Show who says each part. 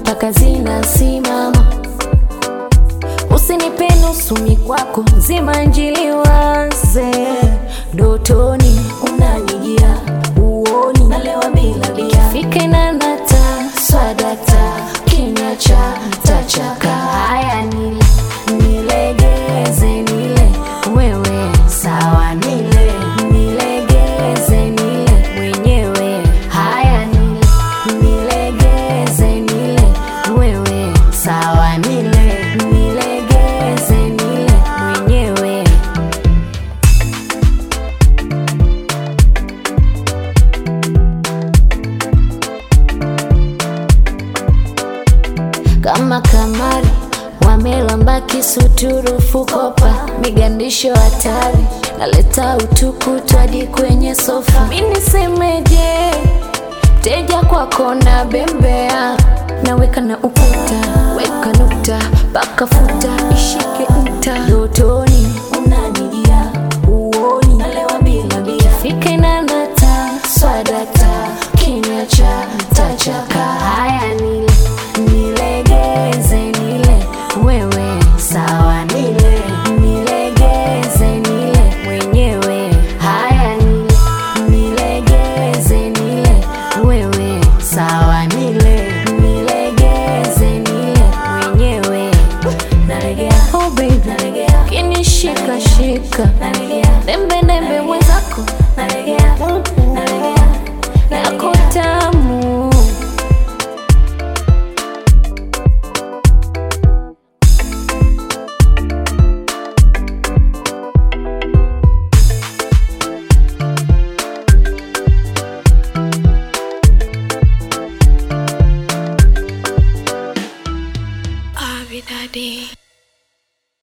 Speaker 1: mpaka zinasimama. Usinipe nusu mikwako nzima njili waze dotoni unanijia uoni nalewa bila bia fike na nata swadata kinywa cha tachaka haya nile nilegeze nile wewe sawa nile nilegeze nile mwenyewe haya nile nilegeze nile wewe sawa nile nilegeze nile mwenyewe kama kamari wamelamba kisuturufu kopa migandisho hatari naleta utukutu hadi kwenye sofa mi nisemeje teja kwako na bembea naweka na ukuta weka nukta paka futa ishike nta dotoni unanijia uoni nalewa bila bia fike na nata swadata kinywa cha tachaka haya nile nilegeze nile wewe sawa nile nilegeze nile mwenyewe haya nile nilegeze nile wewe sawa nile nilegeze nile mwenyewe nalegea oh baby nalegea kinishika shika nalegea dembe dembe mwenzako nalegea nalegea yako tamu
Speaker 2: Abby Daddy.